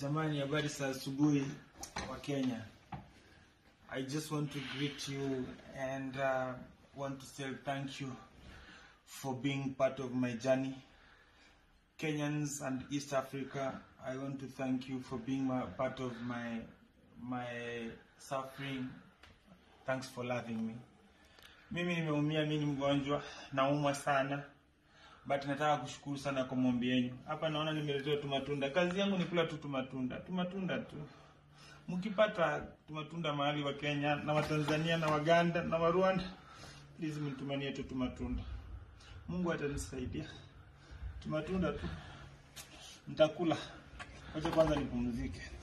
Jamani, habari za asubuhi wa Kenya. I just want to greet you and uh, want to say thank you for being part of my journey. Kenyans and East Africa, I want to thank you for being my, part of my my suffering. Thanks for loving me. Mimi nimeumia, mimi ni mgonjwa, naumwa sana but nataka kushukuru sana kwa maombi yenu. Hapa naona nimeletewa tu matunda. Kazi yangu ni kula tu tu matunda, tu matunda tu. Mkipata tu matunda mahali wa Kenya na wa Tanzania na Waganda na wa Rwanda, please mnitumanie tu tu matunda. Mungu atanisaidia. Tu matunda tu. Nitakula. Wacha kwanza nipumzike.